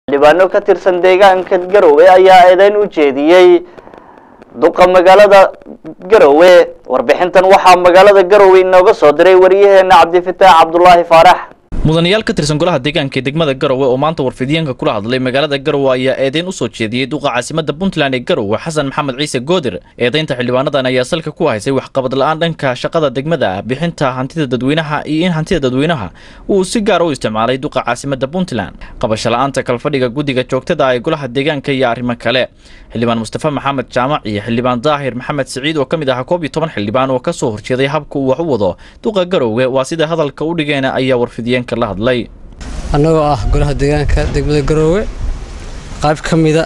xildhibaano ka tirsan deegaanka garowe ayaa eedeyn u jeediyey duqa magaalada garowe warbixintan waxaa magaalada garowe inooga soo diray wariyaheena cabdifitaax cabdulaahi faarax mudanayaal ka tirsan golaha deegaanka ee degmada garowe oo maanta warfidyaenka kula hadlay magaalada garowe ayaa eedeyn u soo jeediyey duqa caasimada puntland ee garowe xasan maxamed ciise goodir eedeynta xildhibaanadan ayaa salka ku haysay waxqabad la-aan dhanka shaqada degmada ah bixinta hantida dadweynaha iyo in hantida dadweynaha uu si gaar u isticmaalay duqa caasimada puntland qabasho la-aanta kalfadhiga guddiga joogtada ee golaha deegaanka iyo arrimo kale xildhibaan mustafa maxamed jaamac iyo xildhibaan daahir maxamed siciid oo ka mid ahaa koob iyo toban xildhibaan oo ka soo horjeeday habka uu wax u wado duqa garowe waa sida hadalka u dhigeena ayaa warfidiyeenka la hadlay annagoo ah golaha deegaanka degmada garoowe qayb ka mida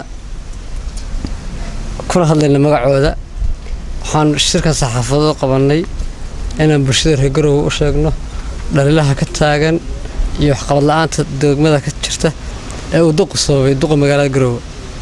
kuna hadlayna magacooda waxaan shirka saxaafado qabannay inaan bulshada reer garoowe u sheegno dhalilaha ka taagan iyo waxqabad la-aanta degmada ka jirta ee uu duqu sababay duqa magaalada garoowe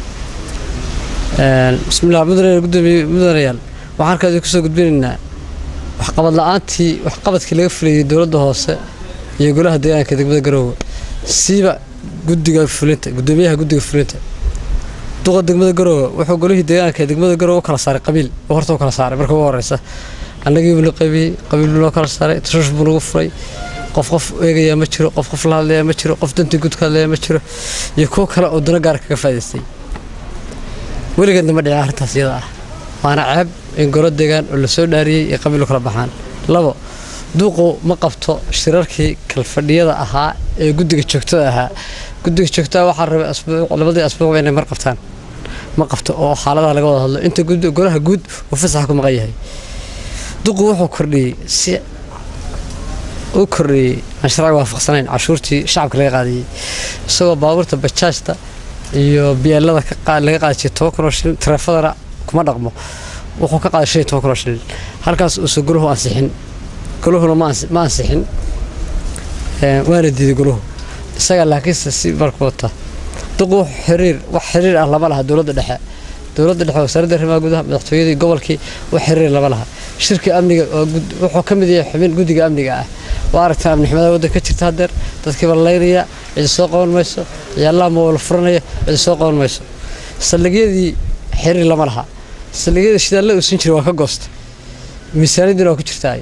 bismillah mudane gudoomiye mudanayaal waxaan halkaas kusoo gudbinaynaa waxqabad la-aantii waxqabadkii laga fulayay dowladda hoose iyo golaha deegaanka degmada garoowe siiba guddiga fulinta gudoomiyaha guddiga fulinta duqa degmada garoowe wuxuu golihii deegaanka ee degmada garoowe u kala saaray qabiil oo horta u kala saaray marka ugu horeysa annagiibu la qabiyey qabiil buu loo kala saaray tashush buu nagu furay qof qof eegayaa ma jiro qof qof la hadlayaa ma jiro qof dantii guud ka hadlayaa ma jiro iyo kuwo kale oo dano gaar kaga faa'idaystay weligeedna ma dhicin arrintaas iyada ah waana ceeb in golo deegaan oo lasoo dhaariyey iyo qabiil u kala baxaan labo duuqu ma qabto shirarkii kalfadhiyada ahaa ee guddiga joogtada ahaa guddiga joogtada waxaa rabay labadii asbuucba inay mar qabtaan ma qabto oo xaaladaha laga wada hadlo inta golaha guud uu fasaxa ku maqan yahay duqu wuxuu kordhiyey si u kordhiyey aan sharciga waafaqsanayn cashuurtii shacabka laga qaadayey isagoo baabuurta bajaajta iyo biyeelada laga qaadi jiray toban kun oo shilin tareefadana kuma dhaqmo wuxuu ka qaaday shan iyo toban kun oo shilin halkaas uusan goluhu ansixin goluhuna ma ansixin waana diiday goluhu isaga laakiinse si marku wata duqu xiriir wax xiriir ah lama laha dowladda dhexe dowladda dhexe wasaaradda arrimaha gudaha madaxtooyadii gobolkii wax xiriir lama laha shirka amniga wuxuu ka mid yahay xubin guddiga amniga ah waa aragtaa amni xumada waddanka ka jirta haddeer dadkiiba laynaya cidi soo qaban mayso ciyaalaha mawala furanaya cidi soo qaban mayso saldhigyadii xiriir lama laha saldhigyadii shidaalla uusan jiray waa ka goosta miisaaniyadiina waa ku jirtaa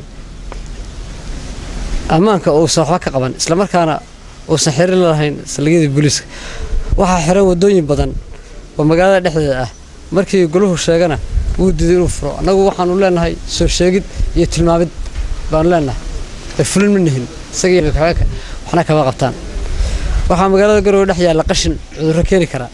ammaanka uusan waxba ka qaban islamarkaana uusan xirir lahayn saldhigyadii booliiska waxaa xiran wadooyin badan oo magaalada dhexdeeda ah markii goluhu sheegana wuu diiday inuu furo annagu waxaanu leenahay soo sheegid iyo tilmaamid baanu leenahay ee fulin ma nihin isagii waxna kama qabtaan waxaa magaalada garowe dhex yaalla qashin cudurro keeni karaa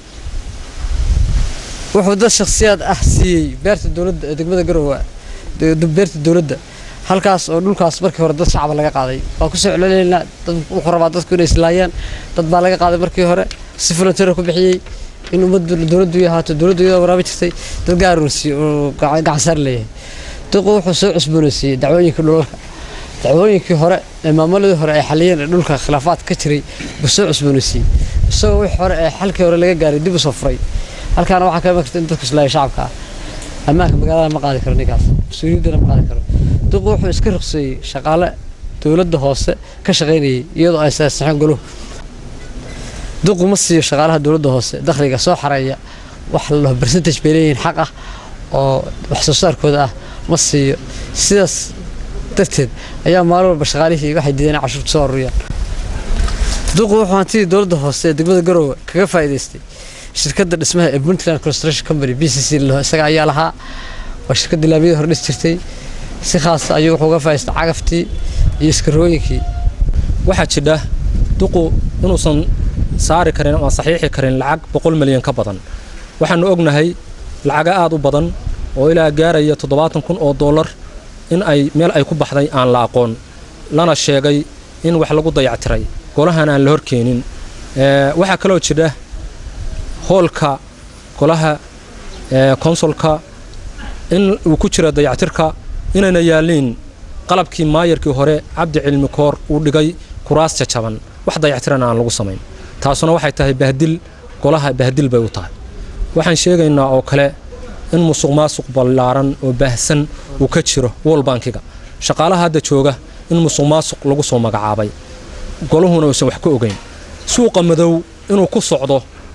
wuxuu dad shakhsiyaad ah siiyey beerta dowladda ee degmada garowe beerta dowladda halkaas oo dhulkaas markii hore dad shacaba laga qaaday waa kusoo celcelinaynaa dad wuxuu rabaa dadku inay islaayaan dad baa laga qaaday markii hore si volunteer ku bixiyey in ummaddu dowladdu ahaato dowladdu iyadoo waraabin jirtay dad gaarun siiyo oo gacansaar leeyahay duqu wuxuu soo cusboonaysiiyey dacwooyinka dhulalka dacwooyinkii hore ee maamuladii hore ay xaliyeen ee dhulka khilaafaad ka jiray buu soo cusboonaysiiyey isagoo wixii hore ee xalkii hore laga gaaray dib u soo furay halkaana waxaa ka iman karta in dadku islaaya shacabka ah ammaanka magaalada ma qaadi karo ninkaas mas-uuliyaddana ma qaadi karo duqu wuxuu iska ruqseeyey shaqaale dowladda hoose ka shaqaynayay iyadoo ay saasixeen goluhu duqu ma siiyo shaqaalaha dowladda hoose dakhliga soo xareeya wax la dhaho percentage bay leeyihiin xaq ah oo wax soo saarkooda ah ma siiyo sidaas darteed ayaa maalin walba shaqaalihii waxay diideen in cashuurta soo ururiyaan duqu wuxuu hantidii dowladda hoose ee degmada garoowe kaga faa'iidaystay shirkadda dhismaha ee puntland construction company b c c laho isaga ayaa lahaa waa shirkadda laamiyada hore dhis jirtay si khaasa ayuu wuxuu uga faa'idaystay cagaftii iyo iskarooyinkii waxaa jidha duqu inuusan saari karin ama saxiixi karin lacag boqol milyan ka badan waxaanu ognahay lacaga aad u badan oo ilaa gaaraya toddobaatan kun oo dollar in ay meel ay ku baxday aan la aqoon lana sheegay in wax lagu dayactiray golahan aan la horkeenin waxaa kaloo jidha hoolka golaha konsolka in uu ku jira dayactirka inayna yaalliin qalabkii maayarkii hore cabdi cilmi koor uu dhigay kuraas jajaban wax dayactirana aan lagu samayn taasuna waxay tahay bahdil golaha bahdil bay u tahay waxaan sheegaynaa oo kale in musuq maasuq ballaaran oo baahsan uu ka jiro wolbankiga shaqaalaha hadda jooga in musuq maasuq lagu soo magacaabay goluhuna uusan wax ka ogayn suuqa madow inuu ku socdo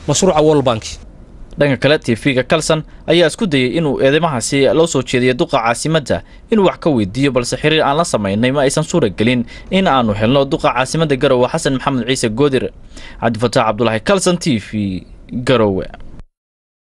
mashruuca world bank dhanka kale tv-ga kalson ayaa isku dayey inuu eedeymahaasi loo soo jeediyo duqa caasimadda inuu wax ka weydiiyo balse xiriir aan la samaynay ma aysan suura gelin in aanu helno duqa caasimadda garowe xasan maxamed ciise goodir cabdifataax cabdulaahi kalson t v garowe